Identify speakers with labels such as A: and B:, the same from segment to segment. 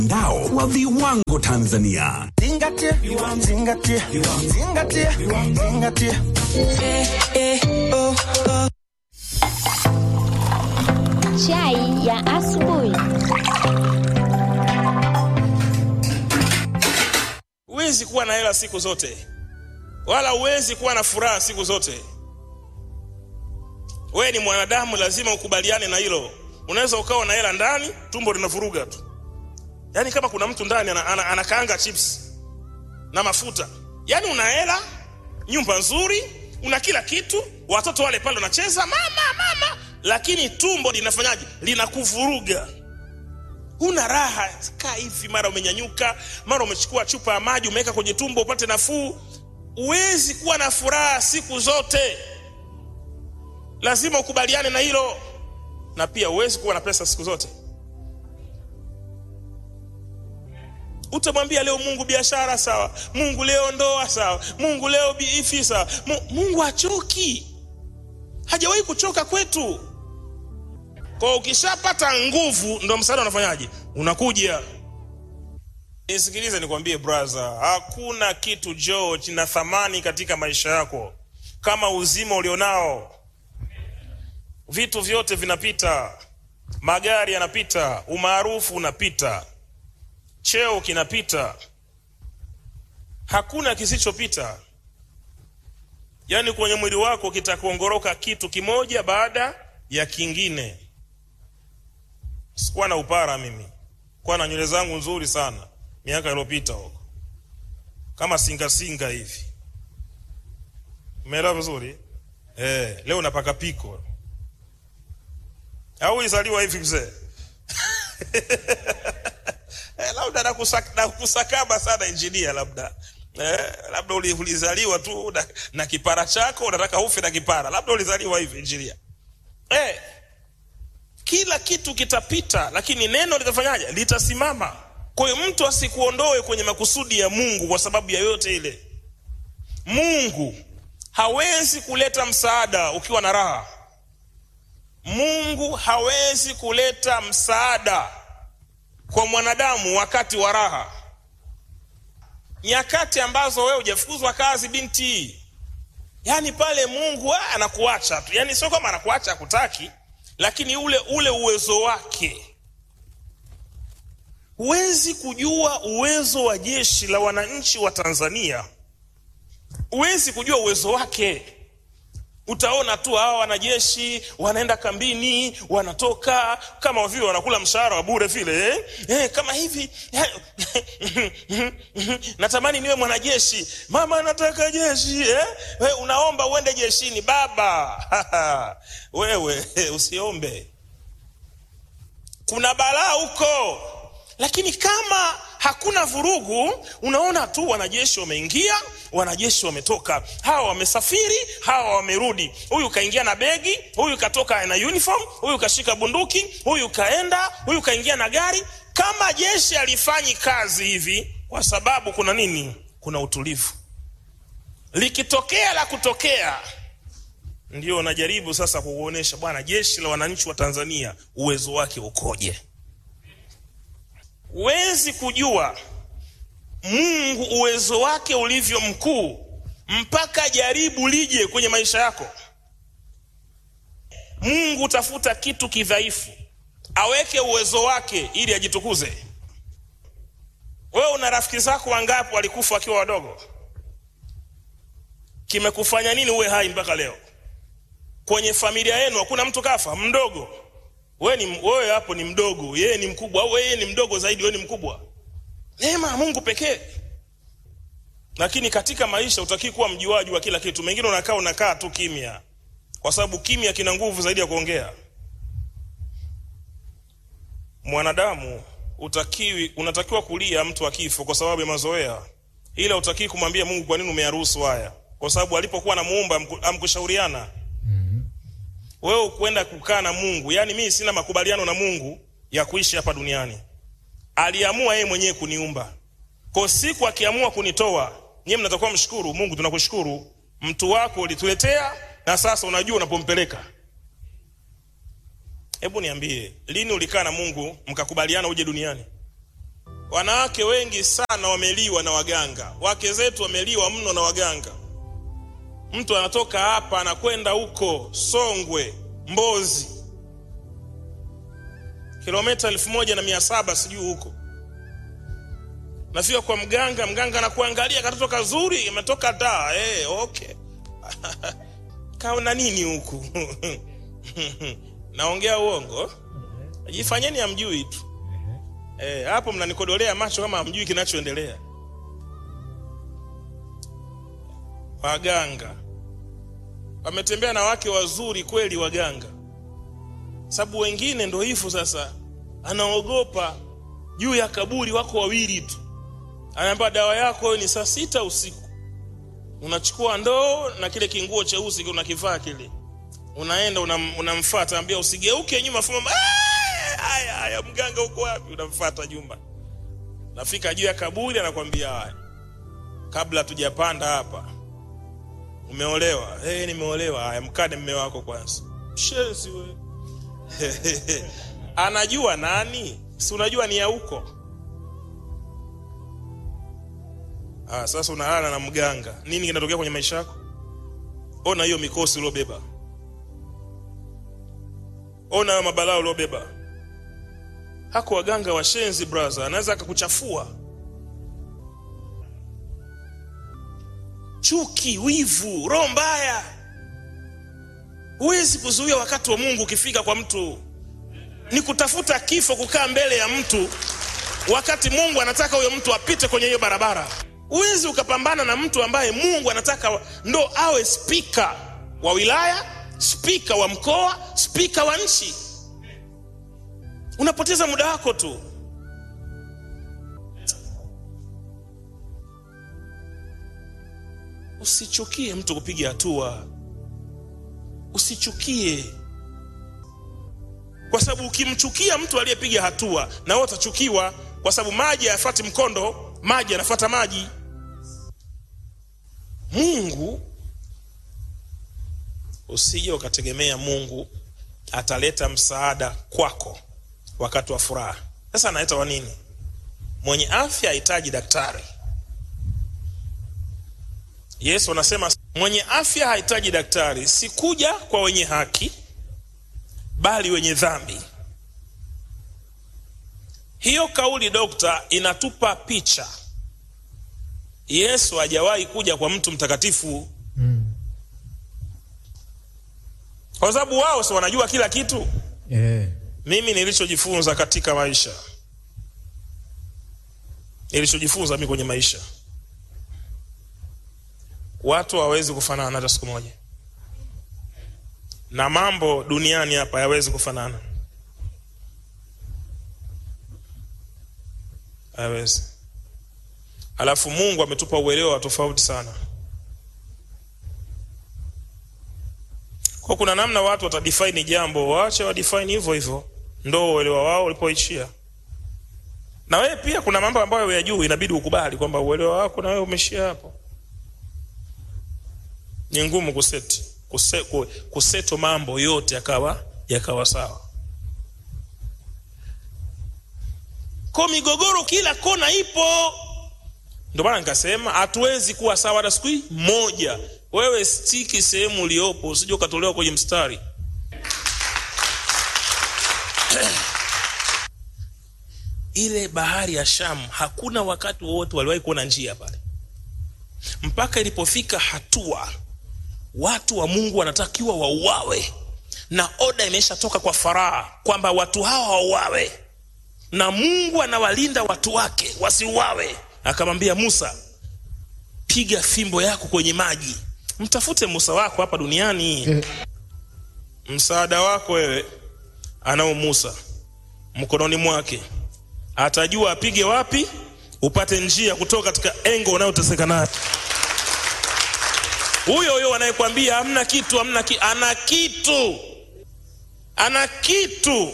A: Mtandao wa viwango Tanzania.
B: Zingatia, zingatia, zingatia, zingatia.
C: Chai ya asubuhi.
D: Huwezi kuwa na hela siku zote, wala huwezi kuwa na furaha siku zote. Wewe ni mwanadamu, lazima ukubaliane na hilo. Unaweza ukawa na hela ndani, tumbo linavuruga tu, yaani kama kuna mtu ndani ana, ana, anakaanga chips na mafuta. Yaani una hela, nyumba nzuri, una kila kitu, watoto wale pale wanacheza mama mama, lakini tumbo linafanyaje? Linakuvuruga huna raha. Kaa hivi, mara umenyanyuka, mara umechukua chupa ya maji umeweka kwenye tumbo upate nafuu. Huwezi kuwa na furaha siku zote, lazima ukubaliane na hilo. Na pia huwezi kuwa na pesa siku zote. Utamwambia leo Mungu biashara sawa, Mungu leo ndoa sawa, Mungu leo biifi sawa. Mu- Mungu hachoki, hajawahi kuchoka kwetu. Kwa ukishapata nguvu ndo msaada unafanyaje? Unakuja. Nisikilize nikwambie brother, hakuna kitu joo kina thamani katika maisha yako kama uzima ulionao. Vitu vyote vinapita, magari yanapita, umaarufu unapita, cheo kinapita, hakuna kisichopita. Yaani kwenye mwili wako kitakuongoroka kitu kimoja baada ya kingine. Sikuwa na upara mimi, kuwa na nywele zangu nzuri sana miaka iliyopita huko, kama singa singa hivi. Umeelewa vizuri eh? Leo napaka piko au izaliwa hivi mzee? eh, labda nakusak- nakusakaba sana injinia, labda eh, labda uli- ulizaliwa tu na, na kipara chako, unataka ufe na kipara, labda ulizaliwa hivi injinia eh, kila kitu kitapita, lakini neno litafanyaje? Litasimama. Kwa hiyo mtu asikuondoe kwenye makusudi ya Mungu kwa sababu ya yote ile. Mungu hawezi kuleta msaada ukiwa na raha. Mungu hawezi kuleta msaada kwa mwanadamu wakati wa raha, nyakati ambazo wewe hujafukuzwa kazi, binti, yaani pale Mungu ah, anakuacha tu, yaani sio kama anakuacha akutaki, lakini ule ule uwezo wake. Huwezi kujua uwezo wa jeshi la wananchi wa Tanzania, huwezi kujua uwezo wake. Utaona tu hawa wanajeshi wanaenda kambini, wanatoka kama vile wanakula mshahara wa bure vile eh? Eh, kama hivi natamani niwe mwanajeshi. Mama, nataka jeshi eh? We, unaomba uende jeshini baba wewe usiombe, kuna balaa huko. Lakini kama hakuna vurugu, unaona tu wanajeshi wameingia, wanajeshi wametoka, hawa wamesafiri, hawa wamerudi. Huyu kaingia na begi, huyu katoka na uniform, huyu kashika bunduki, huyu kaenda, huyu kaingia na gari. Kama jeshi alifanyi kazi hivi, kwa sababu kuna nini? Kuna utulivu. Likitokea la kutokea, ndio najaribu sasa kukuonesha bwana, jeshi la wananchi wa Tanzania uwezo wake ukoje. Huwezi kujua Mungu uwezo wake ulivyo mkuu mpaka jaribu lije kwenye maisha yako. Mungu tafuta kitu kidhaifu aweke uwezo wake ili ajitukuze. Wewe una rafiki zako wangapi walikufa wakiwa wadogo? Kimekufanya nini uwe hai mpaka leo? Kwenye familia yenu hakuna mtu kafa mdogo? Wewe ni wewe hapo ni mdogo, yeye ni mkubwa, au yeye ni mdogo zaidi, wewe ni mkubwa. Neema ya Mungu pekee. Lakini katika maisha utakii kuwa mjuaji wa kila kitu. Mengine unakaa unakaa tu kimya, kwa sababu kimya kina nguvu zaidi ya kuongea. Mwanadamu utakiwi, unatakiwa kulia mtu akifo kwa sababu ya mazoea, ila utakii kumwambia Mungu kwa nini umeyaruhusu haya, kwa sababu alipokuwa anamuumba amku- amkushauriana wewe kwenda kukaa na Mungu. Yaani mimi sina makubaliano na Mungu ya kuishi hapa duniani. Aliamua yeye mwenyewe kuniumba. Kwa siku akiamua kunitoa, nyie mnatakiwa mshukuru Mungu, tunakushukuru. Mtu wako ulituletea na sasa unajua unapompeleka. Hebu niambie, lini ulikaa na Mungu mkakubaliana uje duniani? wanawake wengi sana wameliwa na waganga wake zetu wameliwa mno na waganga mtu anatoka hapa anakwenda huko songwe mbozi kilomita elfu moja na mia saba sijui huko nafika kwa mganga mganga anakuangalia katoto kazuri imetoka daa hey, okay kaona nini huku naongea uongo jifanyeni hamjui tu Eh, hapo mnanikodolea macho kama hamjui kinachoendelea. Waganga wametembea na wake wazuri kweli, waganga, sababu wengine ndo hivyo sasa, anaogopa juu ya kaburi, wako wawili tu, anaambia dawa yako ni saa sita usiku, unachukua ndoo na kile kinguo cheusi unakivaa kile, unaenda unam, unamfuata, ambia usigeuke nyuma, fuma haya haya, mganga uko wapi? Unamfuata nyuma, nafika juu ya kaburi, anakwambia haya, kabla tujapanda hapa, umeolewa? Hey, nimeolewa. Haya, mkade mme wako kwanza. Shenzi we anajua nani? Si unajua ni ya huko. Ah, sasa unalala na mganga, nini kinatokea kwenye maisha yako? Ona hiyo mikosi uliobeba, ona hayo mabalaa uliobeba hako waganga washenzi brother, anaweza akakuchafua. Chuki, wivu, roho mbaya huwezi kuzuia wakati wa Mungu ukifika kwa mtu. Ni kutafuta kifo, kukaa mbele ya mtu wakati Mungu anataka huyo mtu apite kwenye hiyo barabara. Huwezi ukapambana na mtu ambaye Mungu anataka ndo awe spika wa wilaya, spika wa mkoa, spika wa nchi unapoteza muda wako tu. Usichukie mtu kupiga hatua, usichukie, kwa sababu ukimchukia mtu aliyepiga hatua, na wewe utachukiwa, kwa sababu maji hayafuati mkondo, maji yanafuata maji. Mungu, usije ukategemea Mungu ataleta msaada kwako wakati wa furaha. Sasa analeta wa nini? Mwenye afya hahitaji daktari. Yesu anasema mwenye afya hahitaji daktari, sikuja kwa wenye haki, bali wenye dhambi. Hiyo kauli dokta, inatupa picha. Yesu hajawahi kuja kwa mtu mtakatifu kwa sababu wao si wanajua kila kitu
E: yeah.
D: mimi nilichojifunza katika maisha nilichojifunza mimi kwenye maisha watu hawawezi kufanana hata siku moja na mambo duniani hapa hayawezi kufanana hayawezi alafu mungu ametupa uelewa wa tofauti sana kwa kuna namna watu watadefine jambo waache wadefine hivyo hivyo ndo uelewa wao ulipoishia na wewe pia kuna mambo ambayo ya juu inabidi ukubali kwamba uelewa wako na wewe umeishia hapo ni ngumu kuseti kuse, ku- kuseto mambo yote yakawa yakawa sawa ko migogoro kila kona ipo ndio maana nikasema hatuwezi kuwa sawa hata siku hii moja wewe stiki sehemu uliopo usije ukatolewa kwenye mstari ile bahari ya shamu hakuna wakati wowote waliwahi kuona njia pale mpaka ilipofika hatua watu wa mungu wanatakiwa wauawe na oda imeshatoka kwa faraa kwamba watu hawa wauawe na mungu anawalinda watu wake wasiuawe akamwambia musa piga fimbo yako kwenye maji mtafute musa wako hapa duniani msaada wako wewe anao musa mkononi mwake atajua apige wapi upate njia kutoka katika engo unayoteseka nayo huyo huyo anayekwambia hamna kitu hamna ki ana kitu ana kitu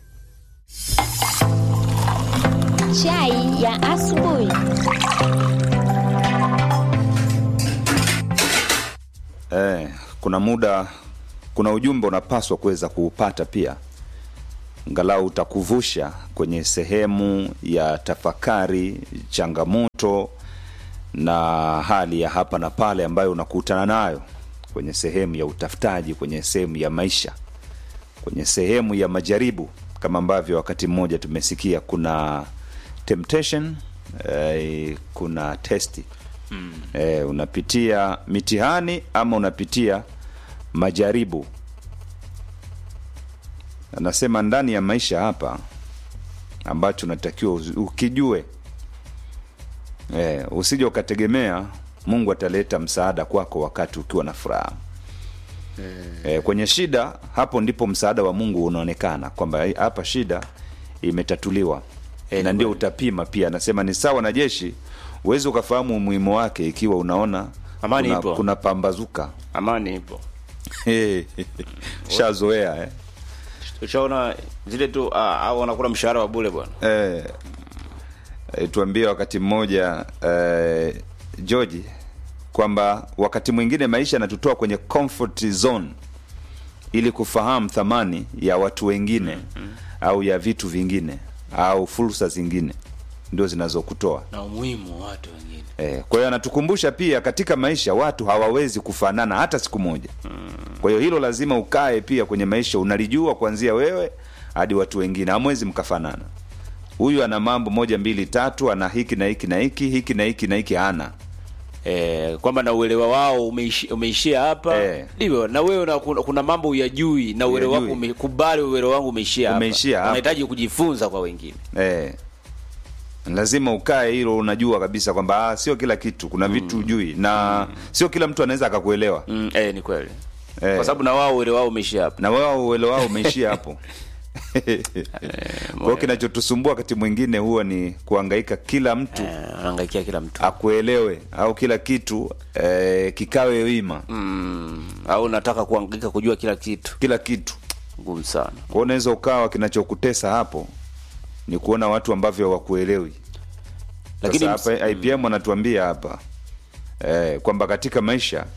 C: Chai ya asubuhi.
F: Eh, kuna muda kuna ujumbe unapaswa kuweza kuupata pia
E: angalau utakuvusha kwenye sehemu ya tafakari, changamoto na hali ya hapa na pale ambayo unakutana nayo kwenye sehemu ya utafutaji, kwenye sehemu ya maisha, kwenye sehemu ya majaribu, kama ambavyo wakati mmoja tumesikia kuna temptation eh, kuna testi mm. eh, unapitia mitihani ama unapitia majaribu anasema ndani ya maisha hapa ambacho unatakiwa uzi- ukijue eh, usije ukategemea mungu ataleta msaada kwako wakati ukiwa na furaha eh, kwenye shida hapo ndipo msaada wa mungu unaonekana kwamba eh, hapa shida imetatuliwa
F: Eh,
E: na
F: ni
E: ndio
F: kweli.
E: utapima pia anasema ni sawa na jeshi huwezi ukafahamu umuhimu wake ikiwa unaona
F: Amani
E: kuna,
F: ipo.
E: kuna pambazuka
F: amani ipo
E: shazoea eh.
F: ushaona zile tu ah, au wanakula mshahara wa bule bwana
E: eh, eh, tuambie wakati mmoja eh, George kwamba wakati mwingine maisha yanatutoa kwenye comfort zone ili kufahamu thamani ya watu wengine mm-hmm. au ya vitu vingine au fursa zingine ndio zinazokutoa
F: na umuhimu wa watu wengine
E: Eh, kwa hiyo anatukumbusha pia katika maisha watu hawawezi kufanana hata siku moja. Kwa hiyo hilo lazima ukae pia kwenye maisha unalijua kuanzia wewe hadi watu wengine, hamwezi mkafanana. Huyu ana mambo moja mbili tatu, ana hiki na hiki na hiki, hiki na hiki na hiki hana.
F: eh, kwamba na uelewa wao umeishi, umeishia hapa
E: Eh.
F: ndivyo na wewe na kuna, kuna mambo uyajui na uelewa wako
E: Uyajui.
F: umekubali uelewa wangu umeishia hapa
E: Umeishia hapa.
F: unahitaji kujifunza kwa wengine
E: Eh, lazima ukae hilo, unajua kabisa kwamba ah, sio kila kitu, kuna vitu hujui na sio kila mtu anaweza akakuelewa
F: mm, eh, ni kweli
E: Eh.
F: kwa sababu na wao uelewa wao umeishia hapa
E: na wao uelewa wao umeishia hapo. Kwa hiyo kinachotusumbua wakati mwingine huwa ni kuhangaika kila mtu
F: eh, anaangaikia kila mtu
E: akuelewe au kila kitu eh, kikawe wima
F: mm, au nataka kuangaika kujua kila kitu
E: kila kitu
F: ngumu sana
E: kwa hiyo unaweza ukawa kinachokutesa hapo ni kuona watu ambavyo hawakuelewi
F: Lakini
E: lakini hapa IPM wanatuambia hapa eh, kwamba katika maisha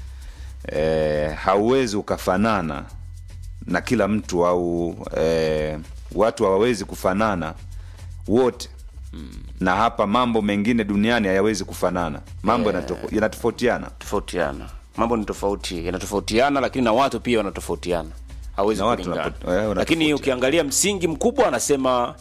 E: eh, hauwezi ukafanana na kila mtu au eh, watu hawawezi kufanana wote na hapa mambo mengine duniani hayawezi kufanana mambo yanatofo- yanatofautiana
F: tofautiana mambo ni tofauti yanatofautiana lakini na watu pia wanatofautiana hawezi
E: Na watu
F: kulingana
E: wanapo- eh, wanatofautiana.
F: lakini ukiangalia msingi mkubwa anasema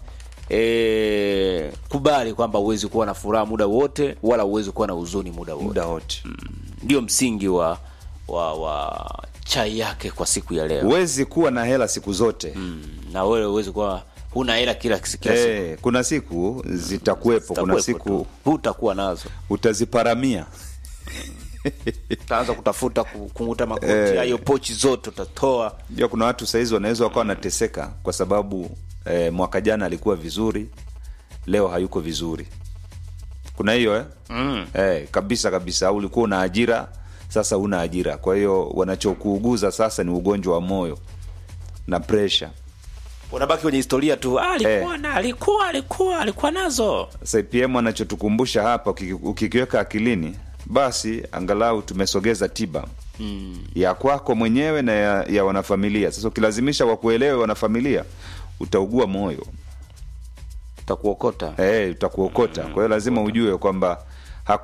F: e, kubali kwamba huwezi kuwa na furaha muda wote wala huwezi kuwa na huzuni muda wote
E: muda wote
F: ndio msingi wa wa wa chai yake kwa siku ya leo
E: huwezi kuwa na hela siku zote
F: mm, na wewe huwezi kuwa huna hela kila, kila siku
E: Eh, kuna siku zitakuwepo kuna
F: Zitakuwepo
E: siku
F: tu. hutakuwa nazo
E: utaziparamia
F: utaanza kutafuta ku- kunguta makoti
E: Eh.
F: hayo pochi zote utatoa
E: ja kuna watu sahizi wanaweza wakawa wanateseka kwa sababu eh, mwaka jana alikuwa vizuri leo hayuko vizuri kuna hiyo eh? mm. eh, kabisa kabisa au ulikuwa una ajira sasa una ajira kwa hiyo wanachokuuguza sasa ni ugonjwa wa moyo na presha
F: unabaki kwenye historia tu ah, alikuwa
E: Eh.
F: na alikuwa alikuwa alikuwa nazo
E: sasa pm anachotukumbusha hapa ukiki- ukikiweka akilini basi angalau tumesogeza tiba mm. ya kwako mwenyewe na ya, ya wanafamilia sasa ukilazimisha wakuelewe wanafamilia utaugua moyo
F: utakuokota
E: hey, utakuokota kwa hiyo lazima ujue kwamba